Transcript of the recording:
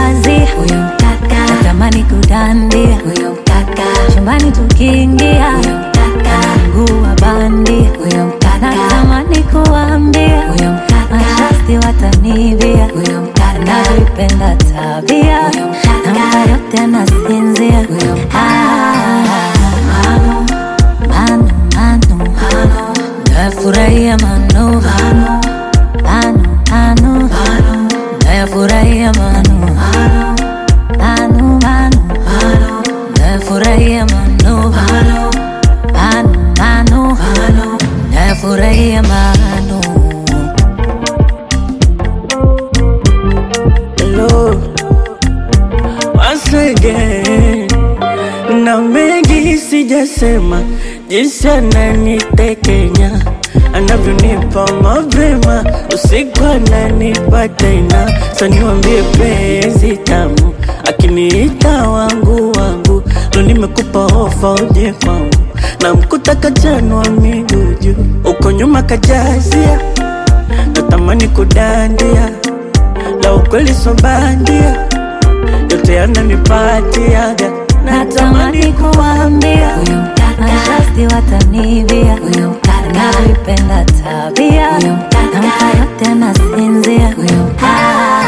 kazi huyo mkaka, natamani kudandia huyo mkaka, chumbani tukiingia huyo mkaka, mguu wa bandia huyo mkaka, natamani kuambia huyo mkaka, mashasti watanivia huyo mkaka, navipenda tabia huyo mkaka, nampa yote nasinzia huyo mkaka, mano mano mano, nafurahia mano mano mano mano, nafurahia mano mano mano, nafurahia mano mano mano, nafurahia mano Hello, once again, na mengi sijasema, jinsi ananitekenya anavyonipa mapema, usiku ananipa tena, sa niwambie penzi tamu, akiniita wangu wangu, ndo nimekupa ofa uje kwangu, na mkuta kajanwa miguu juu, uko nyuma kajazia, natamani kudandia la ukweli so bandia, yote yananipatiaga, natamani kuambia huyo mkaka, mashasti watanivia huyo mkaka, navipenda tabia huyo mkaka, nampa yote nasinzia huyo mkaka